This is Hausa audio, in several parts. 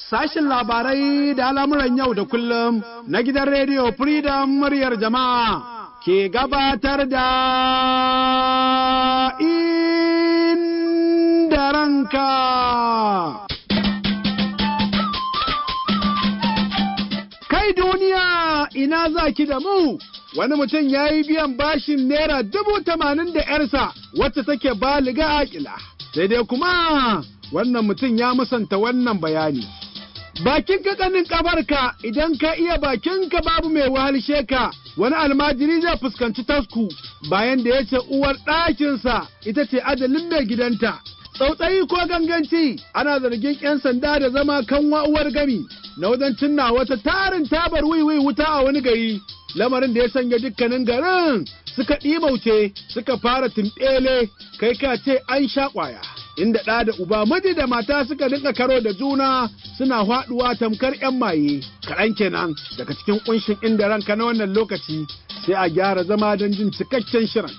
sashin labarai da al'amuran yau da kullum na gidan rediyo Freedom muryar jama'a ke gabatar da inda ranka. Kai duniya ina za ki da mu, wani mutum ya yi biyan bashin naira dubu tamanin da ‘yarsa wacce take baliga aƙila. Sai dai kuma wannan mutum ya musanta wannan bayani. Bakin ka kanin kabarka idan ka iya bakinka babu mai wahalshe ka wani almajiri zai fuskanci tasku bayan da ya ce uwar ɗakinsa ita ce adalin mai gidanta. Tsautsayi ko ganganci ana zargin 'yan sanda da zama kanwa uwar gami na wajen cinna wata tarin tabar wiwi wuta a wani gari. Lamarin da ya sanya dukkanin garin suka ɗimauce suka fara timɓele kai ka ce an sha ƙwaya. inda ɗa da uba miji da mata suka dinga karo da juna suna faɗuwa tamkar 'yan maye kaɗan kenan daga cikin ƙunshin inda ranka na wannan lokaci sai a gyara zama don jin cikakken shirin.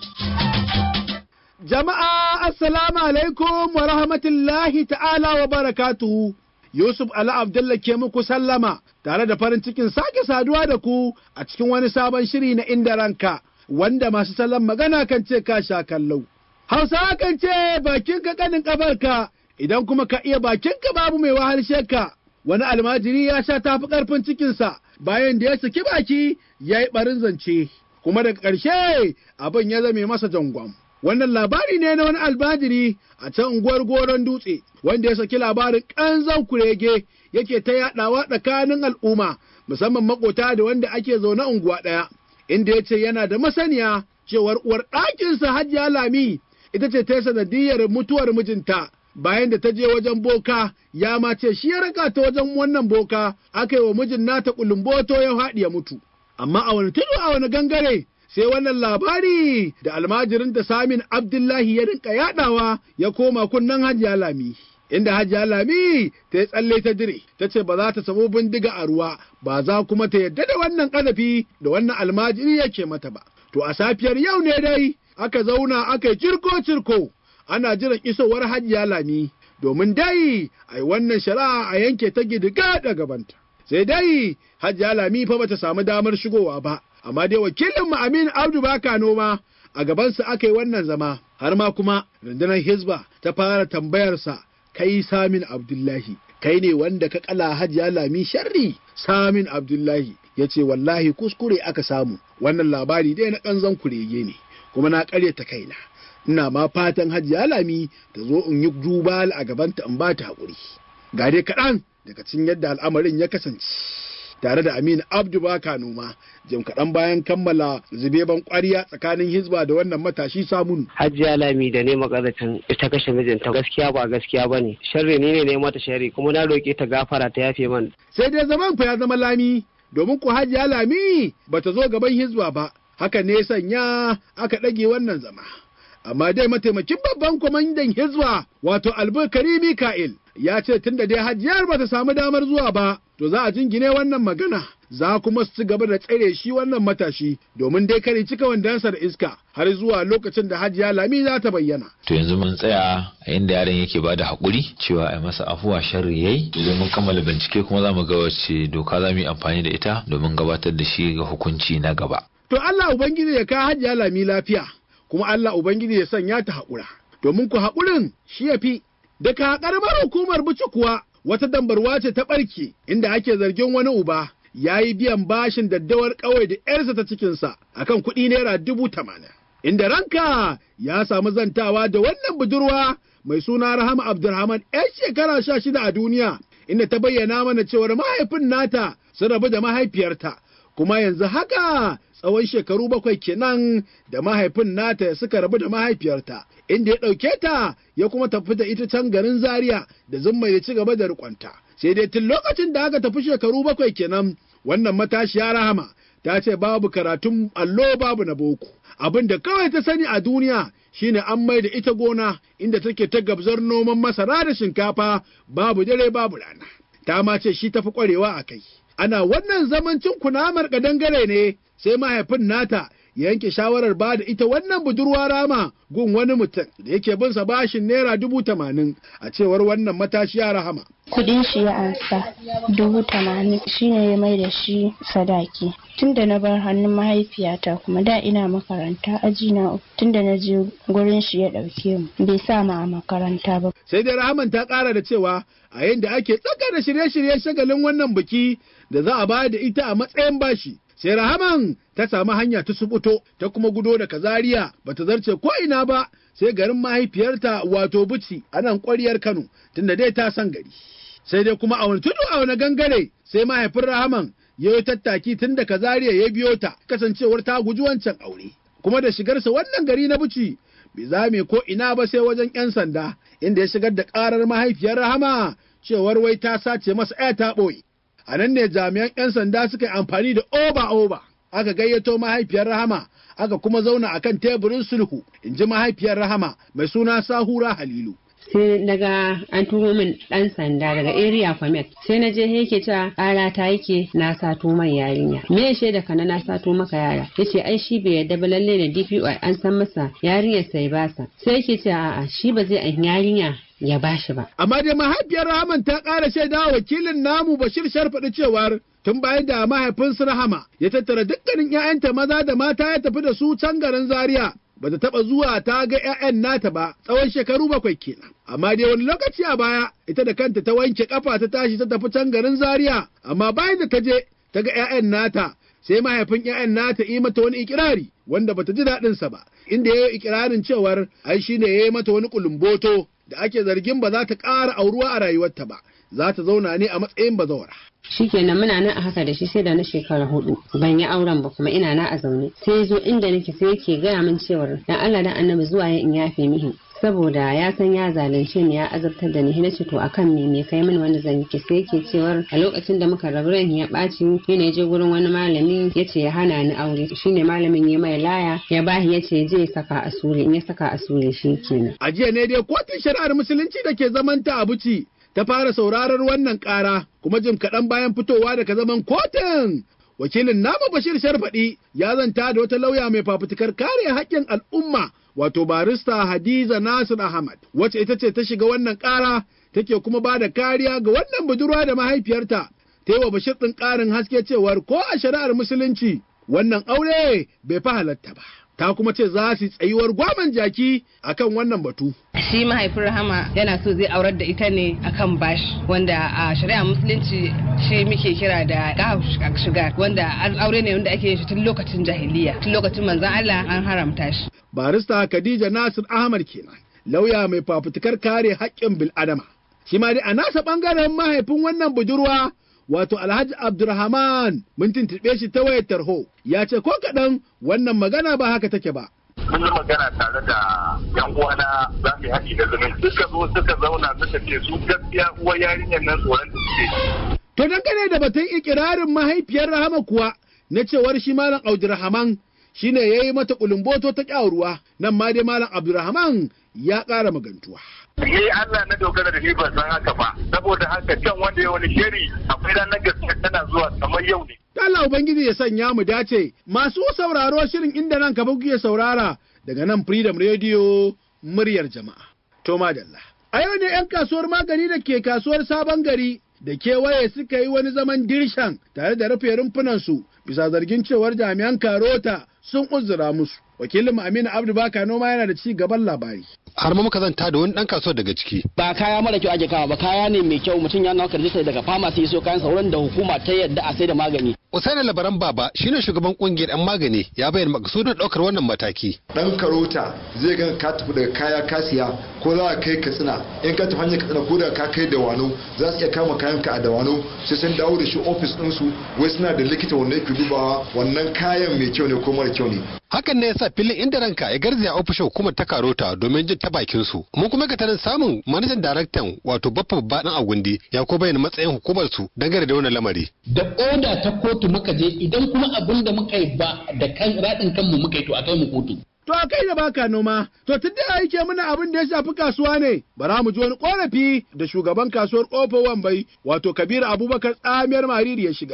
Jama'a assalamu alaikum wa rahmatullahi ta'ala wa barakatuhu. Yusuf Ali Abdullah ke muku sallama tare da farin cikin sake saduwa da ku a cikin wani sabon shiri na inda ranka wanda masu salon magana kan ce ka sha kallau. Hausawa kan ce bakinka kanin ƙafarka idan kuma ka iya bakinka babu mai wahalshe ka. Wani almajiri ya sha tafi ƙarfin cikinsa bayan da ya saki baki ya yi ɓarin zance, kuma daga ƙarshe abin ya zame masa jangon. Wannan labari ne na wani almajiri a can unguwar goron dutse wanda ya saki labarin ƙanzon kurege yake ta yaɗawa tsakanin al'umma musamman makota da wanda ake zaune unguwa ɗaya inda ya ce yana da masaniya cewar uwar ɗakinsa hajiya lami ita ce ta yi sanadiyar mutuwar mijinta bayan da ta je wajen boka ya ma ce shi ya raka ta wajen wannan boka aka yi wa mijin nata kulumboto ya haɗi ya mutu amma a wani tudu a wani gangare sai wannan labari da almajirin da samin abdullahi ya rinka yaɗawa ya koma kunnen hajiya lami inda hajiya lami ta yi tsalle ta dire ta ce ba za ta samu bindiga a ruwa ba za kuma ta yadda da wannan ƙazafi da wannan almajiri yake mata ba to a safiyar yau ne dai aka zauna aka yi cirko-cirko ana jiran isowar hajiya lami domin dai a yi wannan shari'a a yanke ta gidiga da gabanta. Sai dai hajiya lami fa bata samu damar shigowa ba, amma dai wakilin mu Amin Abdu Baka noma a gabansa aka yi wannan zama, har ma kuma rundunar Hizba ta fara tambayarsa kai Samin Abdullahi. Kai ne wanda ka kala hajiya lami sharri Samin Abdullahi ya ce wallahi kuskure aka samu wannan labari dai na ƙanzon kurege ne. kuma na ƙaryata kaina ina ma fatan hajiya lami ta zo in yi duba a gabanta in ba ta haƙuri ga dai kaɗan daga cikin yadda al'amarin ya kasance tare da Aminu Abdu Baka noma jim kaɗan bayan kammala zubeban ƙwarya tsakanin Hizba da wannan matashi samun. Hajiya Lami da ne makaracin ita kashe mijinta gaskiya ba gaskiya ba ne. Sharri ni ne ne mata sharri kuma na roƙe ta gafara ta yafe man. Sai dai zaman fa ya zama Lami domin ku Hajiya Lami bata zo gaban Hizba ba. haka ne sanya aka ɗage wannan zama. Amma dai mataimakin babban kwamandan Hizba wato Albukari Mika'il ya ce tun da dai hajiyar ba ta samu damar zuwa ba, to za a jingine wannan magana, za kuma su ci gaba da tsare shi wannan matashi domin dai kare cika wandansa da iska har zuwa lokacin da hajiya Lami za ta bayyana. To yanzu mun tsaya a inda yaron yake ba da haƙuri cewa a masa afuwa sharri yayi idan mun kammala bincike kuma za mu ga wacce doka za mu yi amfani da ita domin gabatar da shi ga hukunci na gaba. To Allah Ubangiji ya kawo hajiya lami lafiya, kuma Allah Ubangiji ya sanya ta haƙura. Domin ku haƙurin shi ya fi, daga ƙaramar hukumar buci kuwa wata dambarwa ce ta ɓarke inda ake zargin wani uba ya yi biyan bashin daddawar ƙawai da ‘yarsa ta cikinsa akan kuɗi naira dubu tamanin. Inda ranka ya samu zantawa da wannan budurwa mai suna Rahama Abdulrahman ‘yan shekara sha shida a duniya, inda ta bayyana mana cewar mahaifin nata sun rabu da mahaifiyarta. kuma yanzu haka tsawon shekaru bakwai kenan da mahaifin nata suka rabu da mahaifiyarta inda ya ɗauke ta ya kuma tafi da ita can garin zaria da zumma ya ci gaba da rikonta sai dai tun lokacin da aka tafi shekaru bakwai kenan wannan matashiya rahama ta ce babu karatun allo babu na boko abin da kawai ta sani a duniya shine an mai da ita gona inda take ta gabzar noman masara da shinkafa babu dare babu rana ta ma ce shi tafi kwarewa a kai ana wannan zamancin kunamar kadangare ne sai mahaifin nata ya yanke shawarar ba da ita wannan budurwa rama gun wani mutum da yake bin sa bashin naira dubu tamanin a cewar wannan matashiya rahama. Kudin shi ya ansa dubu tamanin shine ya mai da shi sadaki. Tun da na bar hannun mahaifiyata kuma da ina makaranta aji na uku tun da na je gurin shi ya ɗauke mu bai sa ma a makaranta ba. Sai dai rahaman ta ƙara da cewa a yadda ake tsaka da shirye-shirye shagalin wannan biki da za a ba da ita a matsayin bashi. Sai rahaman ta samu hanya ta subuto ta kuma gudo da kazariya bata zarce ko ina ba sai garin mahaifiyarta wato buci a nan ƙwaryar Kano tunda dai ta san gari. Sai dai kuma a wani tudu a wani gangare sai mahaifin rahaman ya yi tattaki tun da kazariya ya biyo ta kasancewar ta guji wancan aure. Kuma da shigarsa wannan gari na buci bai zame ko ina ba sai wajen 'yan sanda inda ya shigar da ƙarar mahaifiyar rahama cewar wai ta sace masa 'ya ta ɓoye. A nan ne jami'an 'yan sanda suka yi amfani da oba-oba aka gayyato mahaifiyar rahama aka kuma zauna a kan teburin sulhu in ji mahaifiyar rahama mai suna sahura halilu. sai daga an turo min dan sanda daga area comet sai na je yake ta ƙara ta yake na sato mai yarinya me ya shaida kana na sato maka yara yace ai shi bai yadda ba lalle da DPO an san masa yarinyar sai basa sai yake ce a'a shi ba zai an yarinya ya bashi ba Amma dai mahaifiyar Rahaman ta ƙara shaida wakilin namu Bashir Sharfaɗi cewar tun bayan da mahaifinsu Rahama ya tattara dukkanin 'ya'yanta maza da mata ya tafi da su can garin Zaria. Ba ta taɓa zuwa ta ga 'ya'yan nata ba tsawon shekaru bakwai kenan. Amma dai wani lokaci a baya ita da kanta ta wanke kafa ta tashi ta tafi can garin Zaria. Amma bayan da ta je ta ga 'ya'yan nata sai mahaifin 'ya'yan nata yi mata wani ikirari wanda bata ji daɗinsa ba inda ya yi ikirarin cewar ai shine ya yi mata wani kulumboto da ake zargin ba za ta ƙara auruwa a rayuwarta ba za ta zauna ne a matsayin bazawara. shikenan muna nan a haka da shi sai da na shekara hudu ban yi auren ba kuma ina na a zaune sai ya zo inda nake sai yake gaya min cewar dan Allah dan annabi zuwa ya in yafe mihi saboda ya san ya zalunce ni ya azabtar da ni na ce to akan me me kai mini wanda zan yi sai yake cewar a lokacin da muka rabu ran ya ɓaci shi ne je gurin wani malami ya ce ya hana ni aure shine malamin ya mai laya ya bahi ya ce je saka asure in ya saka asure shi kenan A jiya ne dai kotun shari'ar musulunci da ke zaman ta Abuci ta fara sauraron wannan ƙara kuma jim kaɗan bayan fitowa daga zaman kotun. Wakilin namu Bashir Sharfaɗi ya zanta da wata lauya mai fafutukar kare haƙƙin al'umma wato barista Hadiza Nasir Ahmad wacce ita ce ta shiga wannan ƙara take kuma ba da kariya ga wannan budurwa da mahaifiyarta ta yi wa Bashir ɗin ƙarin haske cewar ko a shari'ar musulunci wannan aure bai fa halatta ba. Ta kuma ce za su yi tsayuwar gwaman jaki akan wannan batu. shi mahaifin rahama yana so zai aurar da ita ne akan bashi wanda a shari'a musulunci shi muke kira da gahu shiga wanda aure ne wanda ake yin shi tun lokacin jahiliya tun lokacin manzon Allah an haramta shi barista Khadija Nasir Ahmad kenan lauya mai fafutukar kare haƙƙin bil'adama shi ma dai a nasa ɓangaren mahaifin wannan budurwa wato Alhaji Abdulrahman mun tuntuɓe shi ta wayar tarho ya ce ko kaɗan wannan magana ba haka take ba mun yi magana tare da yan uwana za mu yi haɗi da zumunci suka zo suka zauna suka ce su gaskiya uwar yarinyar nan tsoron da suke To dangane da batun ikirarin mahaifiyar Rahama kuwa na cewar shi Malam Abdulrahman shine ya yi mata kulumboto ta ƙyaruwa nan ma dai Malam Abdulrahman ya ƙara magantuwa. Ni Allah na dogara da ni ban san haka ba saboda haka can wanda ya wani shiri akwai ranar gaskiya tana zuwa kamar yau ne. Allah Ubangiji ya sanya mu dace masu sauraro shirin inda nan ka kuke saurara daga nan Freedom Radio muryar jama'a. To madalla. A yau ne 'yan kasuwar magani da ke kasuwar sabon gari da kewaye suka yi wani zaman dirshan tare da rufe rumfunansu bisa zargin cewar jami'an karota sun uzura musu. Wakilin Aminu Abdu Baka noma yana da ci gaban labari. har ma muka zanta da wani dan kasuwar daga ciki ba kaya mara kyau ake kawo ba kaya ne mai kyau mutum ya nauka rijista daga famasi so kayan sauran da hukuma ta yadda a sai da magani Usaini Labaran Baba shine shugaban kungiyar 'yan magani ya bayyana makasudin daukar wannan mataki. dan karota zai ga ka tafi daga kaya ka siya ko za ka kai katsina in ka tafi hanyar katsina ko da ka kai da wano za su iya kama kayan ka a da wano sai sun dawo da shi ofis ɗinsu wai suna da likita wanda yake dubawa wannan kayan mai kyau ne ko mara kyau ne Hakan ne yasa filin inda ranka ya garzaya ofishin hukumar ta Karota domin jin ta bakin su. Mun kuma ga tarin samun manajan daraktan wato Baffa Babbaɗan Agundi ya ko bayyana matsayin hukumar su dangane da wannan lamari. da oda ta kotu muka je idan kuma abin da muka yi ba da kan raɗin kanmu muka yi to a kai mu kotu To a kai da baka noma, to tun da yake mana abin da ya shafi kasuwa ne, bara mu ji wani korafi da shugaban kasuwar Ƙofar Wambai, wato Kabiru Abubakar tsamiyar Mariri ya shigar.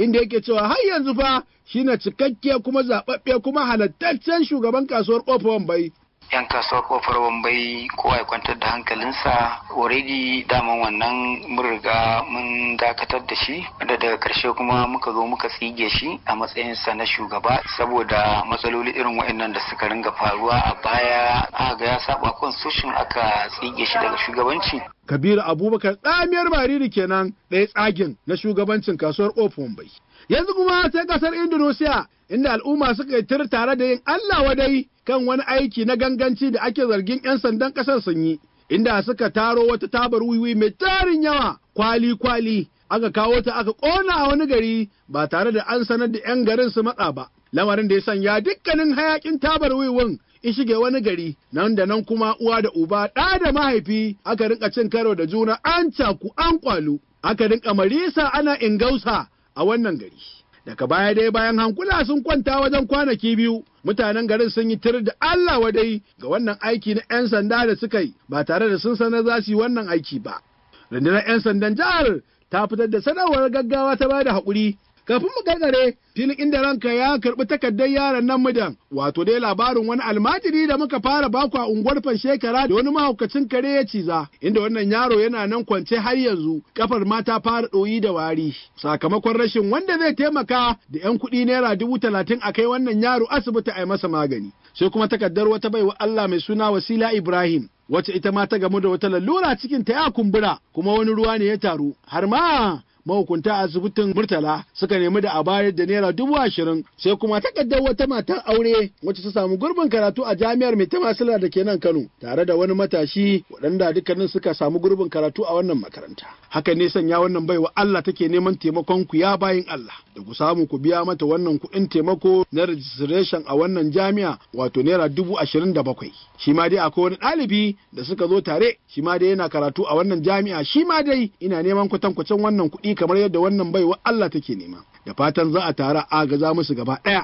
inda yake cewa har yanzu fa shine cikakke kuma zaɓaɓɓe kuma halattaccen shugaban kasuwar ƙofar Wambai. 'yan kasuwar kofar wambai kowa ya kwantar da hankalinsa already daman wannan mun riga mun dakatar da shi da daga karshe kuma muka zo muka tsige shi a matsayinsa na shugaba saboda matsaloli irin waɗannan da suka ringa faruwa a baya aka ga ya saba constitution aka tsige shi daga shugabanci Kabiru Abubakar tsamiyar bariri kenan ɗaya tsagin na shugabancin kasuwar ƙofar Wambai. Yanzu kuma sai ƙasar Indonesia inda al'umma suka yi tir tare da yin Allah wadai kan wani aiki na ganganci da ake zargin 'yan sandan ƙasar sun yi, inda suka taro wata tabar wiwi mai tarin yawa kwali-kwali aka kawo ta aka ƙona a wani gari ba tare da an sanar da 'yan garin su matsa ba. Lamarin da ya sanya dukkanin hayakin tabar wiwin in shige wani gari nan da nan kuma uwa da uba ɗa da mahaifi aka rinka cin karo da juna an caku an kwalu aka rinka marisa ana ingausa a wannan gari. daga baya dai bayan hankula sun kwanta wajen kwanaki biyu mutanen garin sun yi tir da Allah wadai ga wannan aiki na 'yan sanda da suka yi ba tare da sun sanar za su yi wannan aiki ba. Rundunar 'yan sandan jihar ta fitar da sanarwar gaggawa ta bada haƙuri kafin mu gargare filin inda ranka ya karɓi takardar yaron nan mudan wato dai labarin wani almajiri da muka fara baku a unguwar shekara da wani mahaukacin kare ya ciza inda wannan yaro yana nan kwance har yanzu kafar ma ta fara ɗoyi da wari sakamakon rashin wanda zai taimaka da yan kuɗi naira dubu talatin a kai wannan yaro asibiti a yi masa magani sai kuma takardar wata baiwa Allah mai suna wasila Ibrahim wacce ita ma ta gamu da wata lalura cikin ta ya kumbura kuma wani ruwa ne ya taru har ma mahukunta asibitin murtala suka nemi da a bayar da naira dubu ashirin sai kuma takardar wata matar aure wacce ta samu gurbin karatu a jami'ar mai tamasila da ke nan kano tare da wani matashi waɗanda dukkanin suka samu gurbin karatu a wannan makaranta haka ne sanya wannan baiwa Allah take neman taimakon ku ya bayin Allah da ku samu ku biya mata wannan kuɗin taimako na registration a wannan jami'a wato naira dubu ashirin da bakwai shi ma dai akwai wani ɗalibi da suka zo tare shi ma dai yana karatu a wannan jami'a shi ma dai ina neman kwatankwacin wannan kuɗi kamar yadda wannan baiwa Allah take nema da fatan za a tara agaza musu gaba ɗaya.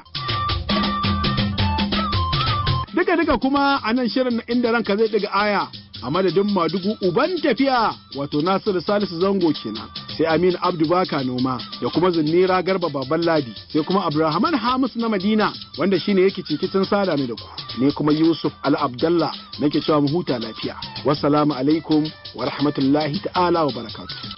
Duka duka kuma a nan shirin na inda ranka zai ɗiga aya a madadin madugu uban tafiya wato Nasiru Salisu Zango kenan. sai Aminu Abdu Baka noma da kuma Zunnira Garba Baban Ladi sai kuma Abdulrahman Hamis na Madina wanda shine yake cikin sada ni da ku ne kuma Yusuf Al Abdallah nake cewa mu huta lafiya wassalamu alaikum wa rahmatullahi ta'ala wa barakatuh